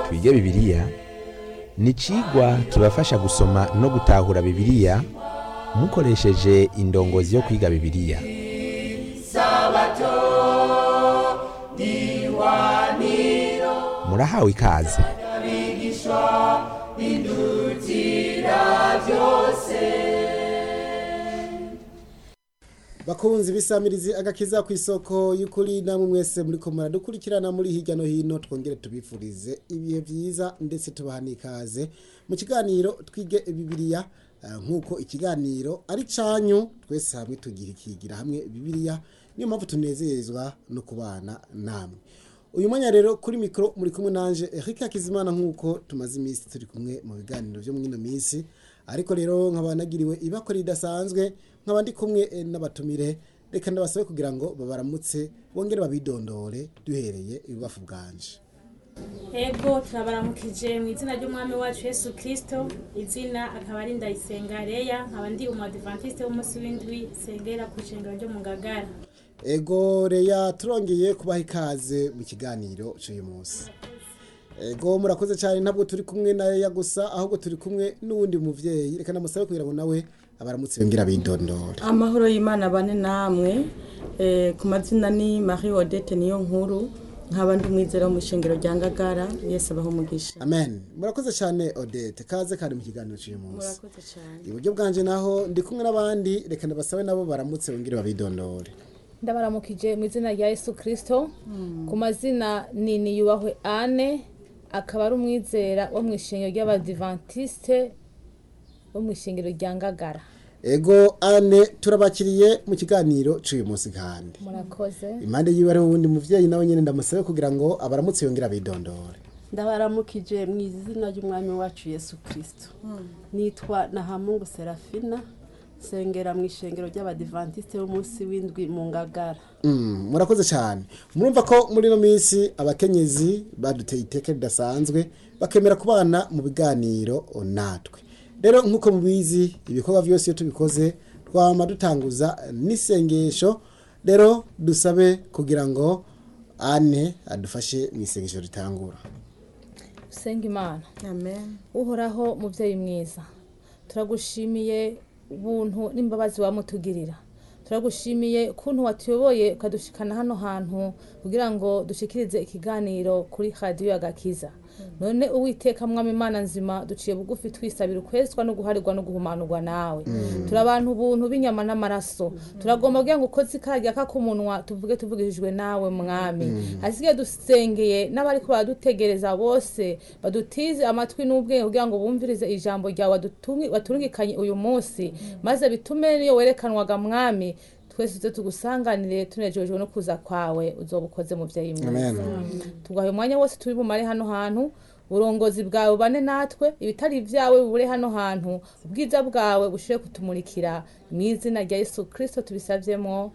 twige bibiliya ni icigwa kibafasha gusoma no gutahura bibiliya mukoresheje indongozi yo kwiga bibiliya murahawe ikaze bakunzi bisamirizi agakiza ku isoko y'ukuri namwe mwese muri ko muradukurikirana muri hirya no hino twongere tubifurize ibihe byiza ndetse tubaha n'ikaze mu kiganiro twige bibiliya eh, nk'uko ikiganiro ari canyu twese hamwe tugira ikigira hamwe bibiliya niyo mpamvu tunezezwa no kubana namwe uyu mwanya rero kuri mikoro muri kumwe nanje Eric Hakizimana nk'uko tumaze iminsi turi kumwe mu biganiro byo mwino minsi ariko rero nkaba nagiriwe ibakora ridasanzwe nkaba ndi kumwe eh, n'abatumire reka ndabasabe kugira ngo babaramutse bongere babidondore duhereye ibubafu bwanje Ego turabaramukije mu izina ry'umwami wacu Yesu Kristo izina akaba ari Ndayisenga Leya nkaba ndi umadventiste w'umunsi w'indwi sengera ku ishengero ryo mu Ngagara ego reya turongeye kubaha ikaze mu kiganiro cy'uyu munsi ego murakoze cyane ntabwo turi kumwe na reya gusa ahubwo turi kumwe n'uwundi muvyeyi reka namusabe kugira ngo nawe abaramutse yongera bidondora amahoro y'imana bane namwe eh, ku mazina ni marie odette niyo nkuru nkaba ndi umwizera wo mu ishengero rya ngagara yesu abaho umugisha amen murakoze cyane odette kaze kandi mu kiganiro cy'uyu munsi murakoze cyane iburyo bwanje naho ndi kumwe n'abandi reka ndabasabe nabo baramutse bongere babidondore ndabaramukije mu izina rya yesu kirisito ku mazina ni niyubahwe ane akaba ari umwizera wo mu ishengero ry'abadivantisite wo mu ishengero rya ngagara ego ane turabakiriye mu kiganiro cy'uyu munsi kandi murakoze impande yiwe hariho uwundi muvyeyi nawe nyene ndamusabe kugira ngo abaramutse yongere abidondore ndabaramukije mu izina ry'umwami wacu yesu kirisito nitwa nahamungu serafina nsengera mu ishengero ry'abadivantisite b'umunsi w'indwi mu ngagara Mm, murakoze cyane murumva ko muri ino minsi abakenyezi baduteye iteka ridasanzwe bakemera kubana mu biganiro natwe rero nk'uko mubizi ibikorwa byose iyo tubikoze twama dutanguza n'isengesho rero dusabe kugira ngo ane adufashe mu isengesho ritangura senga imana amen uhoraho mubyeyi mwiza turagushimiye ubuntu n'imbabazi wamutugirira turagushimiye ukuntu watuyoboye ukadushikana hano hantu kugira ngo dushikirize ikiganiro kuri radiyo agakiza none uwiteka mwami imana nzima duciye bugufi twisabira ukwezwa no guharirwa no guhumanurwa nawe turi abantu ubuntu b'inyama n'amaraso turagomba kugira ngo ukoze ikaragya k'umunwa tuvuge tuvugishijwe nawe mwami hasigaye dusengeye n'abari ko baradutegereza bose badutize amatwi n'ubwenge kugira ngo bumvirize ijambo ryawe wadutungi- waturungikanye uyu munsi maze bitume niyo werekanwaga mwami twese tuze tugusanganire tunejejwe no kuza kwawe uzoba ukoze muvyeyi mwiza amen tugaha umwanya wose turi bumare hano hantu uburongozi bwawe bubane natwe ibitari ibyawe bubure hano hantu ubwiza bwawe bushobore kutumurikira mu izina rya yesu kirisito tubisavyemo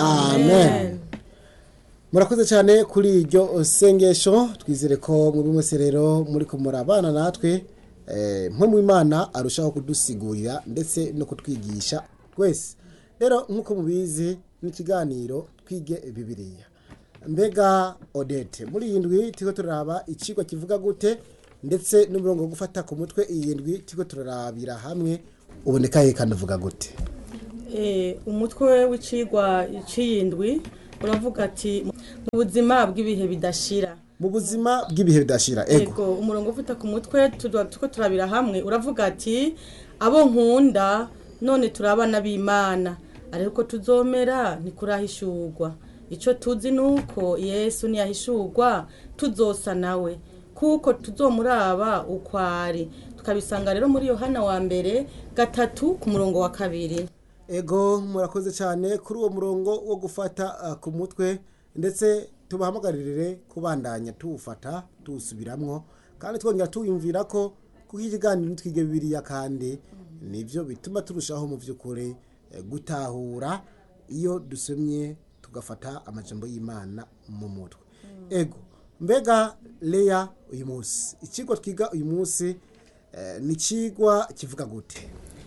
amen murakoze cyane kuri iryo sengesho twizere ko muri mwese rero muri kumurabana natwe eh, mwe mu imana arushaho kudusigurira ndetse no kutwigisha twese rero nk'uko mubizi n'ikiganiro twige bibiliya mbega odete muri iyi ndwi turiko turaraba icigwa kivuga gute ndetse n'umurongo wo gufata ku mutwe iyi ndwi turiko turarabira hamwe uboneka he kandi uvuga gute Eh, umutwe w'icigwa c'iyindwi uravuga ati mu buzima bw'ibihe bidashira mu buzima bw'ibihe bidashira ego ego umurongo ufite ku mutwe tuba tuko turabira hamwe uravuga ati abo nkunda none turi abana b'imana ariko tuzomera ntikurahishurwa icyo tuzi ni uko yesu ntiyahishurwa tuzosa nawe kuko tuzomuraba uko ari tukabisanga rero muri yohana wa mbere gatatu ku murongo wa kabiri ego murakoze cyane kuri uwo murongo wo gufata uh, ku mutwe ndetse tubahamagarire kubandanya tuwufata tuwusubiramwo kandi twongera tuwiyumvira ko kuko ikiganiro twige bibiliya kandi nibyo bituma turushaho mu by'ukuri eh, gutahura iyo dusomye tugafata amajambo y'imana mu mutwe ego mbega leya uyu munsi ikigo twiga uyu munsi eh, ni ikigwa kivuga gute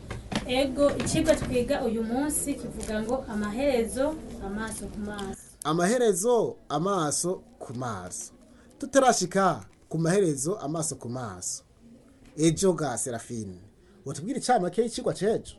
ego icigwa twiga uyu munsi kivuga ngo amaherezo amaso ku maso amaherezo amaso ku maso tutarashika ku maherezo amaso ku maso ejo ga serafine utubwira icamake y'icigwa c'ejo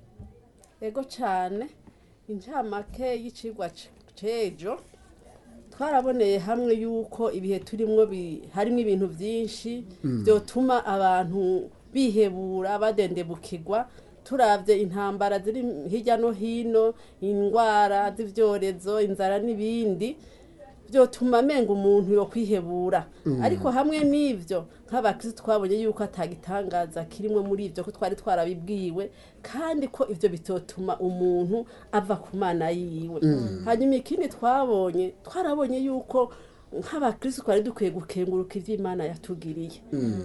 ego cyane incamake y'icigwa c- c'ejo twaraboneye hamwe yuko ibihe turimwo bi- harimo ibintu byinshi byotuma abantu bihebura badendebukirwa turavye intambara ziri hirya no hino indwara z'ivyorezo inzara n'ibindi byotuma amenga umuntu yo kwihebura ariko hamwe n'ivyo nk'abakristo twabonye yuko atagitangaza kirimwe muri ivyo ko twari twarabibwiwe kandi ko ivyo bitotuma umuntu ava ku mana yiwe hanyuma ikindi twabonye twarabonye yuko nk'abakristo twari dukwiye gukenguruka ivyo imana yatugiriye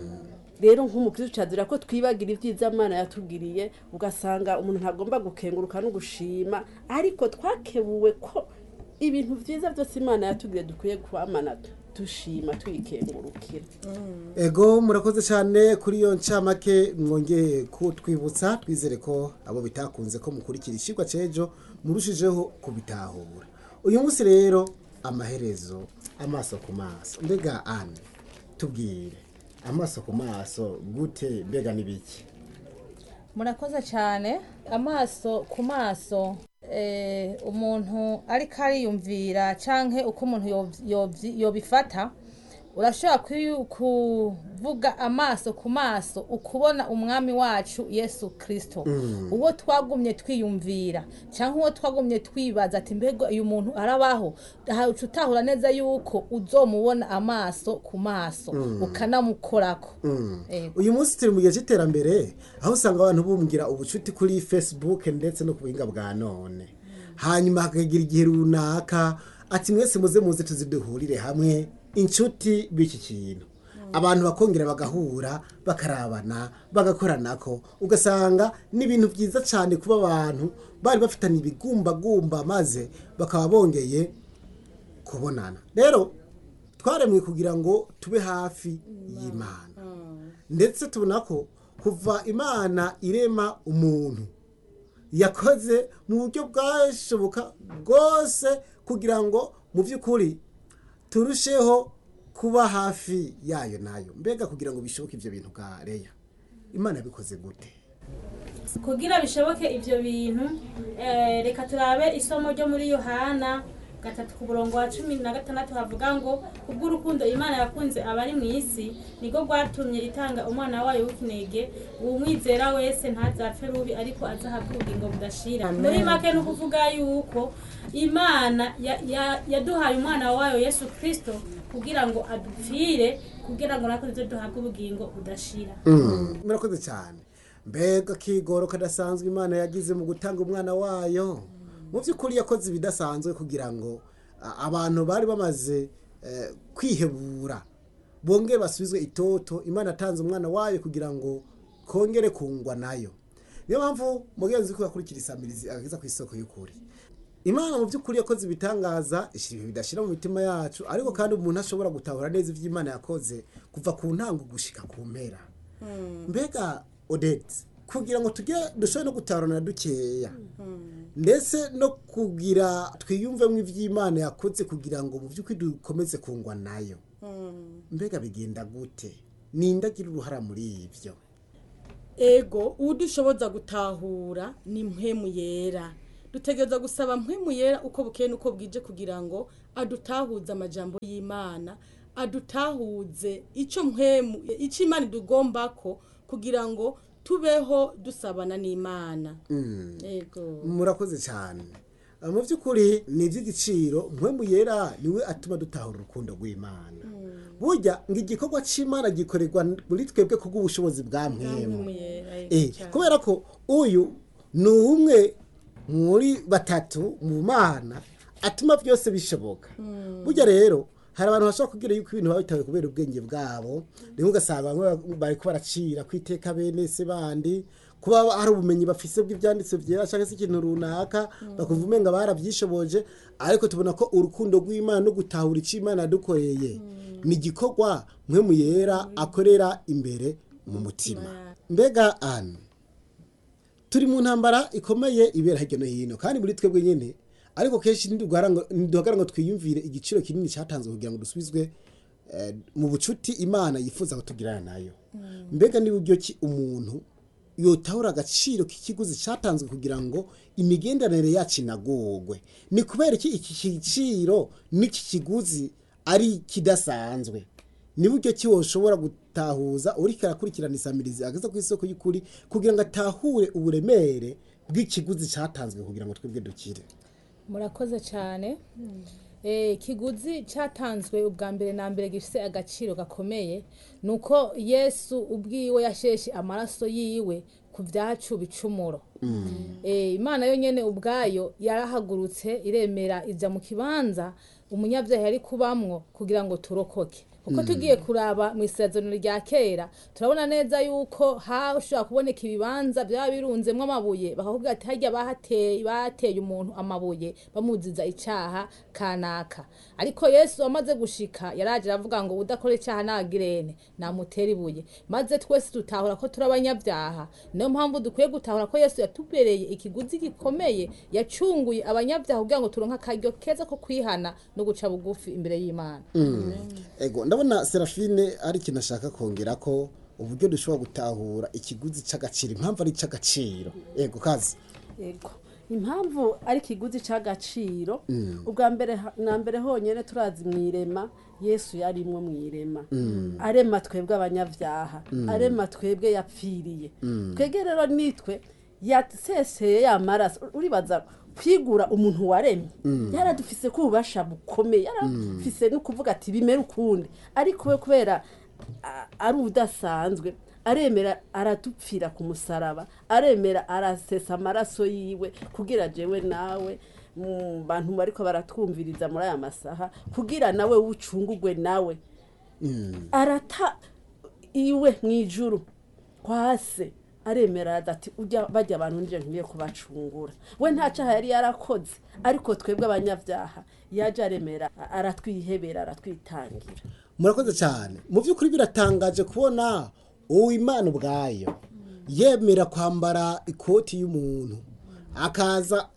rero nk'umukristo cyazira ko twibagira ibyiza Imana yatugiriye ugasanga umuntu ntagomba gukenguruka no gushima ariko twakebuwe ko ibintu byiza byose Imana yatugiriye dukwiye kwamana dushima tuyikengurukira ego murakoze cyane kuri iyo ncamake mwongeye kutwibutsa twizere ko abo bitakunze ko mukurikira icigwa c'ejo murushijeho kubitahura uyu munsi rero amaherezo amaso ku maso mbega ane tubwire amaso ku maso gute mbega n'ibiki murakoze cyane amaso ku maso eh, umuntu ariko ariyumvira canke uko umuntu yov- yovyi- yobifata urashobora kuyu- kuvuga amaso ku maso ukubona umwami wacu yesu kirisito uwo twagumye twiyumvira cyangwa uwo twagumye twibaza ati mbega uyu muntu arabaho aha uca utahura neza yuko uzomubona amaso ku maso ukanamukorako Ego. uyu munsi turi mu gihe cy'iterambere aho usanga abantu bumbwira ubucuti kuri facebook ndetse no ku buhinga bwa none hanyuma hakagira igihe runaka ati mwese muze muze tuziduhurire hamwe inshuti b'iki kintu abantu bakongera bagahura bakarabana bagakoranako ugasanga ni ibintu byiza cyane kuba abantu bari bafitanye ibigumbagumba maze bakaba bongeye kubonana rero twaremwe kugira ngo tube hafi y'imana ndetse tubona ko kuva imana irema umuntu yakoze mu buryo bwashoboka bwose kugira ngo mu by'ukuri turusheho kuba hafi yayo nayo mbega kugira ngo bishoboke ibyo bintu bwa reya imana yabikoze gute kugira bishoboke ibyo bintu eh, reka turabe isomo ryo muri yohana gatatu ku murongo wa cumi na gatandatu havuga ngo kubw'urukundo imana yakunze abari mu isi niko rwatumye itanga umwana wayo w'ikinege uwumwizera wese ntazapfe rubi ariko azahabwe ubugingo budashira muri make ni ukuvuga yuko imana ya- ya- yaduhaye umwana wayo yesu kirisito kugira ngo adupfire kugira ngo natwe tuze duhabwe ubugingo budashira murakoze cyane mbega kigoro kadasanzwe imana yagize mu gutanga umwana wayo mu by'ukuri yakoze ibidasanzwe kugira ngo a- abantu bari bamaze eh, kwihebura bongere basubizwe itoto imana atanze umwana wayo kugira ngo kongere kungwa nayo niyo mpamvu mugenzi ko yakurikira isamirizi ageza ku isoko y'ukuri imana mu by'ukuri yakoze ibitangaza ishyira ibihe bidashyira mu mitima yacu ariko kandi umuntu ashobora gutahura neza ibyo imana yakoze kuva ku ntango gushika ku mpera mbega odette kugira ngo tujye dushobore no gutarana dukeya ndetse no kugira twiyumvemo iby'imana yakoze kugira ngo mu by'ukuri dukomeze kungwa nayo mbega bigenda gute ninde agira uruhara muri ibyo ego udushoboza gutahura ni mpemu yera dutegereza gusaba mpemu yera uko bukeye n'uko bwije kugira ngo adutahuze amajambo y'imana adutahuze icyo mpemu icyo imana idugomba ko kugira ngo tubeho dusabana n'imana ego murakoze cyane Ah, mu by'ukuri ni iby'igiciro mpemu yera niwe atuma dutahura urukundo rw'imana burya ngo igikorwa cy'imana gikorerwa muri twebwe kubw'ubushobozi bwa mpemu mpemu yera ego Eh, cyane. kubera ko uyu ni umwe muri batatu mu mana atuma byose bishoboka burya rero hari abantu bashobora kubwira yuko ibintu biba bitawe kubera ubwenge bwabo rimwe ugasanga bamwe bari ko baracira ku iteka bene se bandi kuba hari ubumenyi bafise bw'ibyanditse byera cyangwa se ikintu runaka bakumva umenga barabyishoboje ariko tubona ko urukundo rw'imana no gutahura icyo imana yadukoreye ni igikorwa mwe mu yera akorera imbere mu mutima mbega ane turi mu ntambara ikomeye ibera hirya no hino kandi muri twebwe nyine ariko kenshi ntiduhagara ngo twiyumvire igiciro kinini cyatanzwe kugira ngo dusubizwe eh, mu bucuti imana yifuza kutugirana nayo mbega ni buryo ki umuntu yotahura agaciro k'ikiguzi cyatanzwe kugira ngo imigenderanire yacu inagorwe ni kubera iki iki giciro n'iki kiguzi ari kidasanzwe ni buryo ki woshobora gutahuza uriko arakurikirana isamirizi ageze ku isoko y'ukuri kugira ngo atahure uburemere bw'ikiguzi cyatanzwe kugira ngo twebwe dukire murakoze cyane Eh, ikiguzi cyatanzwe ubwa mbere na mbere gifite agaciro gakomeye ni uko yesu ubwiwe yasheshe amaraso yiwe ku byacu bicumuro Eh, imana yo nyine ubwayo yarahagurutse iremera ijya mu kibanza umunyabyaha yari kubamwo kugira ngo turokoke kuko tugiye kuraba mu isezerano rya kera turabona neza yuko hashobora kuboneka ibibanza byaba birunzemo amabuye bakakubwira ati hajya bahateye bateye umuntu amabuye bamuziza icyaha kanaka ariko yesu amaze gushika yaraje aravuga ngo udakora icyaha nagirene namutera ibuye maze twese tutahura ko turi abanyabyaha niyo mpamvu dukwiye gutahura ko yesu yatubereye ikiguzi gikomeye yacunguye abanyabyaha kugira ngo turonke akaryo keza ko kwihana no guca bugufi imbere y'imana ego ndabona serafine ari ikintu ashaka kongera ko uburyo dushobora gutahura ikiguzi cy'agaciro impamvu ari icy'agaciro ego kazi yego impamvu ari ikiguzi cy'agaciro ubwa mbere ha- na mbere honyine turazi mu irema yesu yarimwo mu irema arema twebwe abanyabyaha arema twebwe yapfiriye twebwe rero nitwe yaseseye ya maraso uribaza kwigura umuntu waremye yaradufise ko ububasha bukomeye yaradufise no kuvuga ati bimere ukundi ariko we kubera a- ari udasanzwe aremera aradupfira ku musaraba aremera arasesa amaraso yiwe kugira jewe nawe mu bantu bariko baratwumviriza muri aya masaha kugira nawe wucungugwe nawe arata iwe mu ijuru kwa se aremera ati ujya bajya abantu nje ngiye kubacungura we nta cyaha yari yarakoze ariko twebwe abanyabyaha yaje aremera aratwihebera aratwitangira murakoze cyane mu by'ukuri biratangaje kubona uwo imana ubwayo yemera kwambara ikoti y'umuntu akaza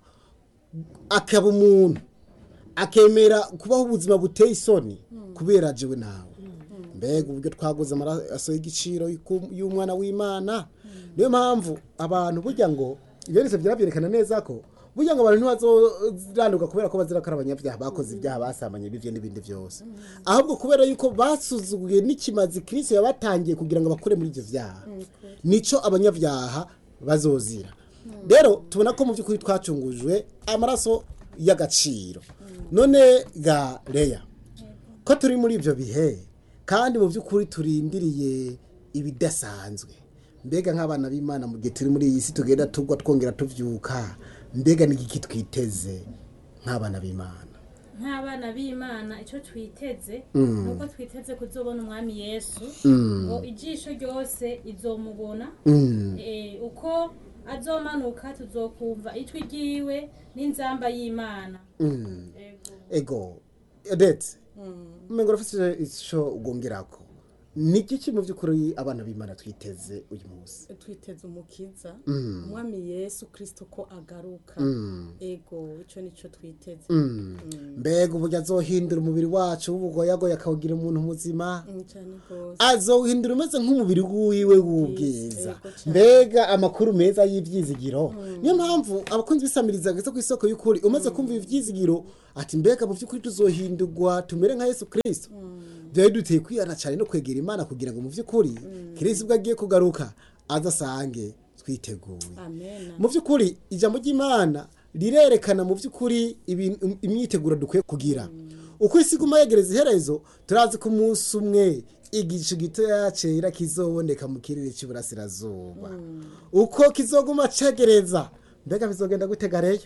akaba umuntu akemera kubaho ubuzima buteye isoni kubera jewe nawe mbega uburyo twaguze amaraso y'igiciro y'uku- y'umwana w'imana niyo mpamvu abantu burya ngo ibyo byose byabyerekana neza ko burya ngo abantu ntibazorandurwa kubera ko bazira ko ari abanyabyaha bakoze ibyaha basambanye bivyo n'ibindi byose ahubwo kubera yuko basuzuguye n'ikimazi kirisi yabatangiye kugira ngo bakure muri ibyo byaha nico abanyabyaha bazozira rero tubona ko mu by'ukuri twacungujwe amaraso y'agaciro none ga leya ko turi muri ibyo bihe kandi mu by'ukuri turindiriye ibidasanzwe mbega nk'abana b'imana mu gihe turi muri iyi si tugenda tugwa twongera tuvyuka mbega ni iki twiteze nk'abana b'imana nk'abana b'imana icyo twiteze Mm. nuko twiteze kuzobona umwami yesu Mm. ngo ijisho ryose izomubona Mm. Eh, uko azomanuka tuzokumva ijwi ryiwe n'inzamba y'imana Mm. Ego. ego odete umengo urafise ico ugongerako ni iki mu by'ukuri abana b'imana twiteze uyu munsi twiteze umukiza Mm. umwami yesu kirisito ko agaruka Mm. ego icyo nicyo twiteze Mm. mbega uburyo azohindura umubiri wacu w'ubugoyagoya akawugira umuntu muzima Mm, cyane rwose azohindura umeze nk'umubiri wiwe w'ubwiza Yego cane. mbega amakuru meza y'ibyizigiro niyo mpamvu abakunzi bisamiriza gase ku isoko y'ukuri umaze kumva ibyizigiro ati mbega mu by'ukuri tuzohindurwa tumere nka yesu kirisito byari duteye kwihana cyane no kwegera imana kugira ngo mu by'ukuri kirisito ubwo agiye kugaruka azasange twiteguye amen mu by'ukuri ijambo ry'imana rirerekana mu by'ukuri ibintu- imyiteguro dukwiye kugira uko isi iguma yegereza iherezo turazi ko umunsi umwe igicu gitoya cyera kizoboneka mu kirere cy'iburasirazuba uko kizoguma cegereza mbega bizogenda gutega reyo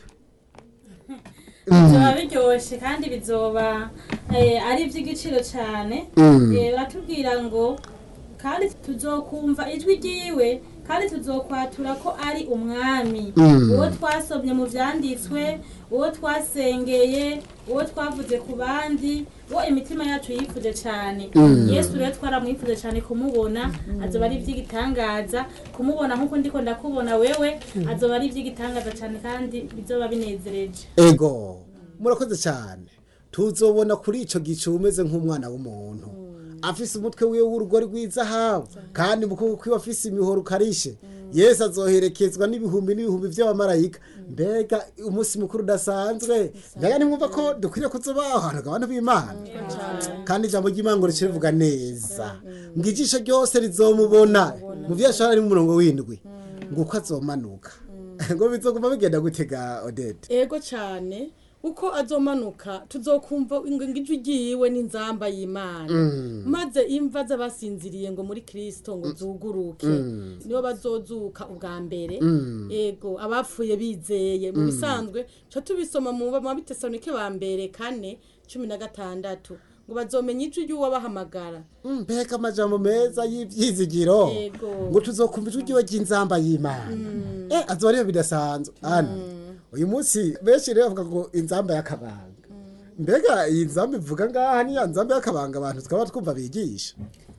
bizoba biryoshye kandi bizoba eh, ari iby'igiciro cyane Eh, baratubwira ngo kandi tuzokumva ijwi ryiwe kandi tuzokwatura ko ari umwami uwo twasomye mu byanditswe uwo twasengeye uwo twavuze ku bandi uwo imitima yacu yifuje cyane yesu rero twaramwifuje cyane kumubona azoba ari iby'igitangaza kumubona nk'uko ndiko ndakubona wewe azoba ari iby'igitangaza cyane kandi bizoba binezereje ego murakoze cyane tuzobona kuri icyo gicu umeze nk'umwana w'umuntu afise umutwe wiwe w'urugori rw'izahabu kandi mu kuboko kwiwe afise imihoro ukarishe yesu azoherekezwa n'ibihumbi n'ibihumbi by'abamarayika mbega umunsi mukuru udasanzwe mbega nimwumva ko dukwiriye kuzubaho ahantu abantu b'imana kandi ijambo ry'imana ngo rivuga neza ngo ijisho ryose rizomubona mu byo yashara ari mu murongo w'indwi ngo uko azomanuka ngo bizoguma bigenda gutega odete ego cyane uko azomanuka tuzokumva ngo ijwi ryiwe n'inzamba y'imana maze imva z'abasinziriye ngo muri kirisito ngo zuguruke nibo bazozuka ubwa mbere ego abapfuye bizeye mu bisanzwe tuba tubisoma mu mabitesanike ba mbere kane cumi na gatandatu ngo bazomenya ijwi ry'uwabahamagara mbega amajambo meza y'ibyizigiro Yego. ngo tuzokumva ijwi ryiwe ry'inzamba y'imana eh azoba ariyo bidasanzwe ana uyu munsi benshi rero bavuga ngo inzamba y'akabanga mbega iyi nzamba ivuga ngaha niya nzamba y'akabanga abantu tukaba twumva bigisha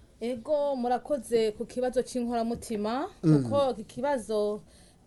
ego murakoze ku kibazo cy'inkoramutima kuko iki kibazo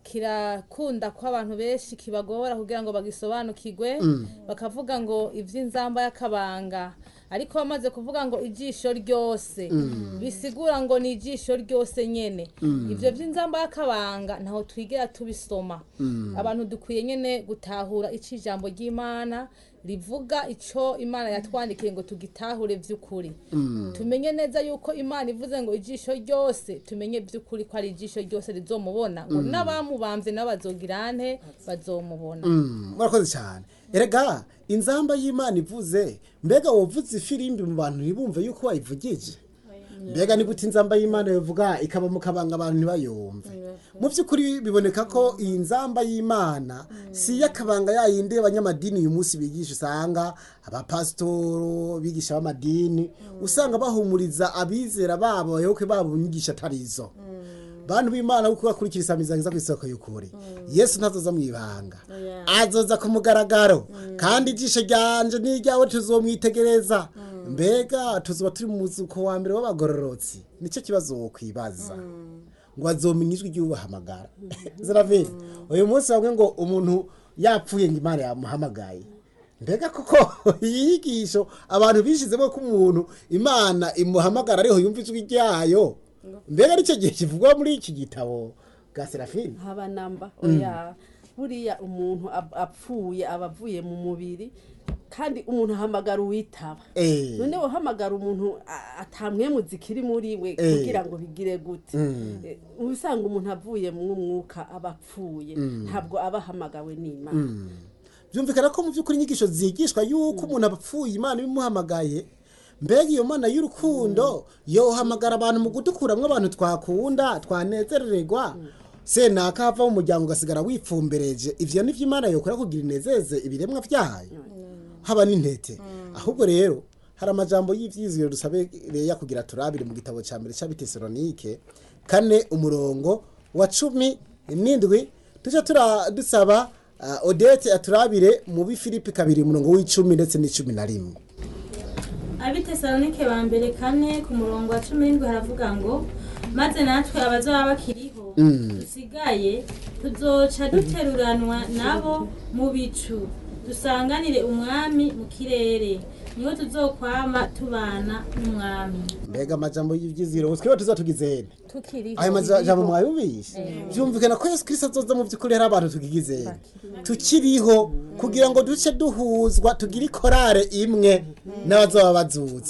kirakunda ko abantu benshi kibagora kugira ngo bagisobanukirwe bakavuga ngo iby'inzamba y'akabanga ariko bamaze kuvuga ngo ijisho ryose bisigura ngo ni ijisho ryose nyene ibyo by'inzamba y'akabanga ntaho twigera tubisoma abantu dukwiye nyene gutahura icyo ijambo ry'imana rivuga icyo imana yatwandikiye ngo tugitahure by'ukuri tumenye neza yuko imana ivuze ngo ijisho ryose tumenye by'ukuri ko ari ijisho ryose rizomubona ngo n'abamubambye nabo bazogirane bazomubona murakoze cyane erega inzamba y'imana ivuze mbega wovuze ifirimbi mu bantu ntibumve yuko wayivugije mbega ni gute inzamba y'imana bivuga ikaba mu kabanga abantu ntibayumve mu by'ukuri biboneka ko iyi nzamba y'imana si iy'akabanga yayindi y'abanyamadini uyu munsi bigisha usanga abapasitoro bigisha b'amadini usanga bahumuriza abizera babo abayoboke babo mu nyigisho atari izo bantu b'imana kuko bakurikira isamiza ku isoko y'ukuri yesu ntazoza mu ibanga azoza ku mugaragaro kandi ijisho ryanje n'iryawe tuzomwitegereza mbega tuzoba turi mu muzuko wa mbere w'abagororotsi nicyo kibazo wokwibaza ngo bazomenya ijwi ry'ubahamagara ziravini uyu munsi bamwe ngo umuntu yapfuye ngo imana yamuhamagaye mbega kuko iyi nyigisho abantu bishizemo ko umuntu imana imuhamagara ariho yumva ijwi ryayo mbega aricyo gihe kivugwa muri iki gitabo bwa serafini haba namba oya buriya umuntu ap- apfuye aba avuye mu mubiri kandi umuntu ahamagara uwitaba Eh. none uhamagara umuntu a- atamwemu zikiri muri we Eh. kugira ngo bigire gute Eh, usanga umuntu avuye mu mwuka aba apfuye ntabwo aba ahamagawe n'imana byumvikana ko mu by'ukuri inyigisho zigishwa yuko umuntu apfuye imana ibimuhamagaye mbega iyo mana y'urukundo yohamagara abantu mu gudukuramwo abantu twakunda twanezererwa senaka hava mu muryango ugasigara wipfumbereje ivyo nivyo imana yokora kugira inezeze ibiremwa vyayo haba n'intete ahubwo rero hari amajambo y'ivyizigiro dusabe reya kugira turabire mu gitabo ca mbere c'abitesalonike kane umurongo wa cumi n'indwi tuje tura dusaba uh, odete aturabire mu bifilipi kabiri umurongo w'icumi ndetse n'icumi na rimwe abitesalonike ba mbere kane ku murongo wa cumi n'indwi haravuga ngo maze natwe abazaba bakiriho dusigaye tuzoca duteruranwa nabo mu bicu dusanganire umwami mu kirere niho tuzokwama tubana n'umwami mbega amajambo y'ivyizigiro twiba tuzatugize hene tukiriho ayo majambo mwayumvise byumvikana ko yesu kirisito azoza mu by'ukuri hari abantu tugigize tukiriho kugira ngo duce duhuzwa tugire ikorare imwe n'abazaba bazutse